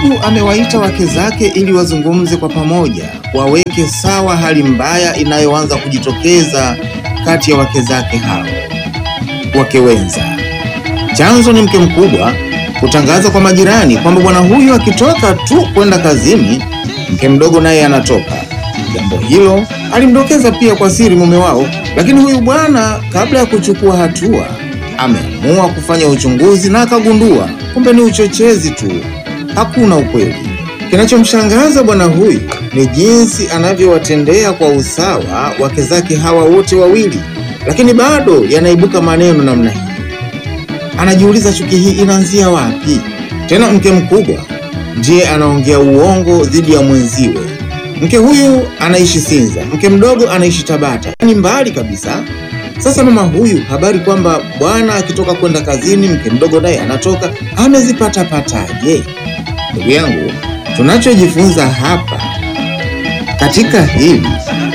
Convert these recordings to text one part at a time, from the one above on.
Ndugu amewaita wake zake ili wazungumze kwa pamoja, waweke sawa hali mbaya inayoanza kujitokeza kati ya wake zake hao, wake wenza. Chanzo ni mke mkubwa kutangaza kwa majirani kwamba bwana huyu akitoka tu kwenda kazini, mke mdogo naye anatoka. Jambo hilo alimdokeza pia kwa siri mume wao, lakini huyu bwana kabla ya kuchukua hatua ameamua kufanya uchunguzi na akagundua kumbe ni uchochezi tu, hakuna ukweli. Kinachomshangaza bwana huyu ni jinsi anavyowatendea kwa usawa wake zake hawa wote wawili, lakini bado yanaibuka maneno namna hii. Anajiuliza chuki hii inaanzia wapi? Tena mke mkubwa ndiye anaongea uongo dhidi ya mwenziwe. Mke huyu anaishi Sinza, mke mdogo anaishi Tabata, ni mbali kabisa. Sasa mama huyu habari kwamba bwana akitoka kwenda kazini, mke mdogo naye anatoka, amezipata pataje? Ndugu yangu, tunachojifunza hapa katika hili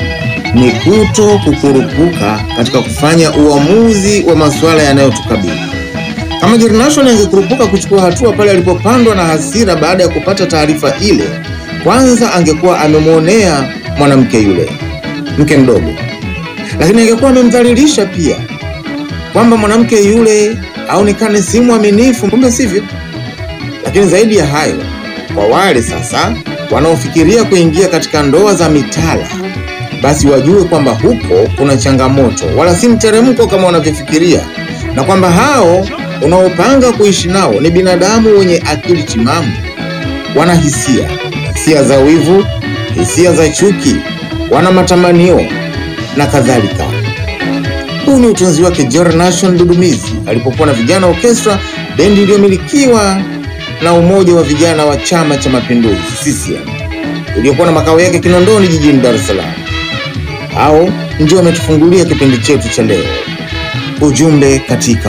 ni kuto kukurupuka katika kufanya uamuzi wa masuala yanayotukabili. Kama Jernashon angekurupuka kuchukua hatua pale alipopandwa na hasira baada ya kupata taarifa ile, kwanza angekuwa amemwonea mwanamke yule mke mdogo, lakini angekuwa amemdhalilisha pia, kwamba mwanamke yule aonekane si mwaminifu, kumbe sivyo. Lakini zaidi ya hayo, kwa wale sasa wanaofikiria kuingia katika ndoa za mitala, basi wajue kwamba huko kuna changamoto, wala si mteremko kama wanavyofikiria, na kwamba hao unaopanga kuishi nao ni binadamu wenye akili timamu, wana hisia, hisia za wivu, hisia za chuki, wana matamanio na kadhalika. Huu ni utunzi wake Jernashon Dudumizi alipokuwa na Vijana Orchestra, bendi iliyomilikiwa na Umoja wa Vijana wa Chama cha Mapinduzi CCM, uliokuwa na makao yake Kinondoni jijini Dar es Salaam. Hao ndio wametufungulia kipindi chetu cha leo, ujumbe katika